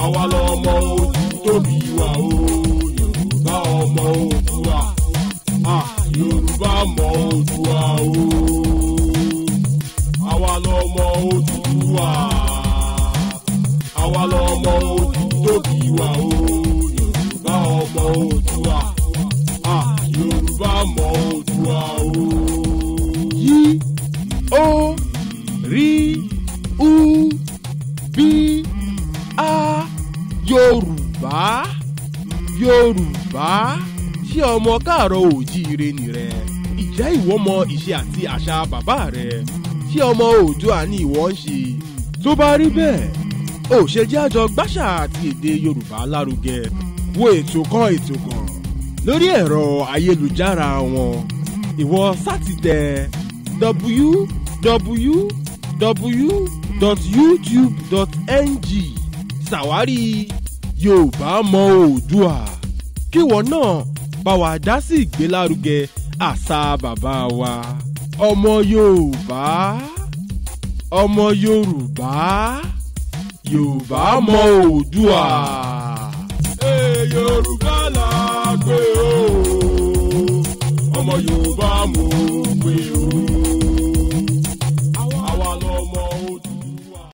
àwa lọmọ ojú tóbi wa o yorùbá ọmọ Oòduà ah yorùbá mọ Oòduà o àwa lọmọ Oòduà àwa lọmọ ojú tóbi wa o yorùbá ọmọ Oòduà ah yorùbá mọ Oòduà o. yí ó rí ú bí a yorùbá yorùbá ṣé ọmọ káàárọ̀ òjíire nìrẹ ìjẹ́ ìwọ mọ ìṣe àti àṣà bàbá rẹ ṣé ọmọ oòdùà ni ìwọ ń ṣe tó bá rí bẹ́ẹ̀ ò ṣe jẹ́ àjọ gbàṣà àti èdè yorùbá lárugẹ wo ètò kan ètò kan lórí ẹ̀rọ ayélujára wọn ìwọ sátidẹ www.youtube.ng ṣàwárí yorùbá mọ oòdùà kíwọ náà bá wa dá sí ìgbélárugẹ àṣà bàbá wa ọmọ yorùbá ọmọ yorùbá yorùbá mọ oòdùà. Ee, yorùbá là gbé o ọmọ yorùbá mú gbé o àwa lọmọ